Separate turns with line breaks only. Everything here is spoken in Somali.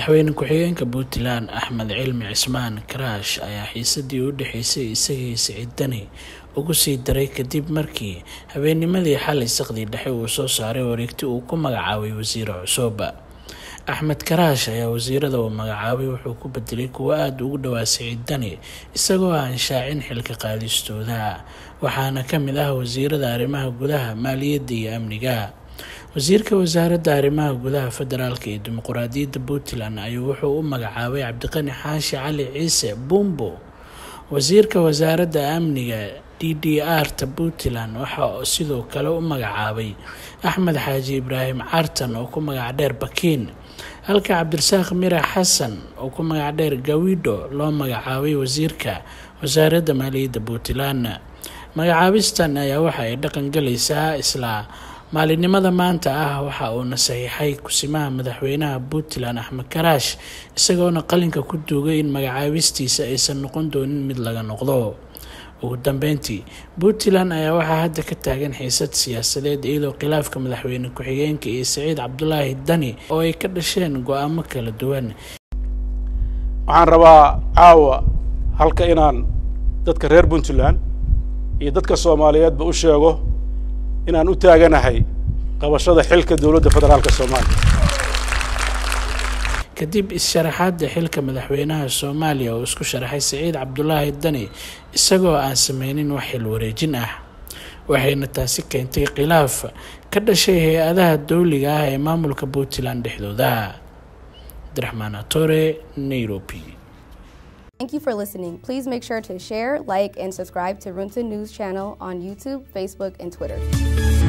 madaxweyne ku-xigeenka puntland axmed cilmi cismaan karaash ayaa xiisadii u dhexeysay isagii siciid dani ugu sii daray kadib markii habeennimadii xalay saqdii dhexe uu soo saaray wareegti uu ku magacaabay wasiiro cusub axmed karaash ayaa wasiirada uu magacaabay wuxuu ku bedelay kuwo aada ugu dhowaa siciid dani isagoo aan shaacin xilka qaadistooda waxaana ka mid ah wasiirada arrimaha gudaha maaliyadda iyo amniga wasiirka wasaaradda arrimaha gudaha federaalk iyo dimuquraadiyadda puntland ayuu wuxuu u magacaabay cabdiqani xaashi cali ciise bumbo wasiirka wasaaradda amniga d d r ta puntland waxaa sidoo kale u magacaabay axmed xaaji ibraahim cartan oo ku magac dheer bakiin halka cabdirasaaq mira xasan oo ku magac dheer gawido loo magacaabay wasiirka wasaaradda maaliyadda puntland magacaabistan ayaa waxa ay dhaqan galaysaa islaa maalinimada maanta ah waxa uuna saxiixay kusimaha madaxweynaha puntland axmed karaash isagoona qalinka ku duugay in magacaabistiisa aysan noqon doonin mid laga noqdo ugu dambeyntii puntland ayaa waxaa hadda ka taagan xiisad siyaasadeed iyadoo khilaafka madaxweyne ku-xigeenka iyo siciid cabdulaahi dani oo ay ka dhasheen go-aamo kala duwan
waxaan rabaa caawa halka inaan dadka reer puntland iyo dadka soomaaliyeedba u sheego inaan u taaganahay qabashada xilka dowladda federaalka soomaaliya
kadib is-sharaxaadda xilka madaxweynaha soomaaliya oo isku sharaxay siciid cabdulaahi dani isagoo aan sameynin wax xil wareejin ah waxayna taasi keentay khilaaf ka dhashay hay-adaha dowliga ah ee maamulka puntland dhexdooda abdiraxmaan atore nairobi
Thank you for listening. Please make sure to share, like, and subscribe to Runta News channel on YouTube, Facebook, and Twitter.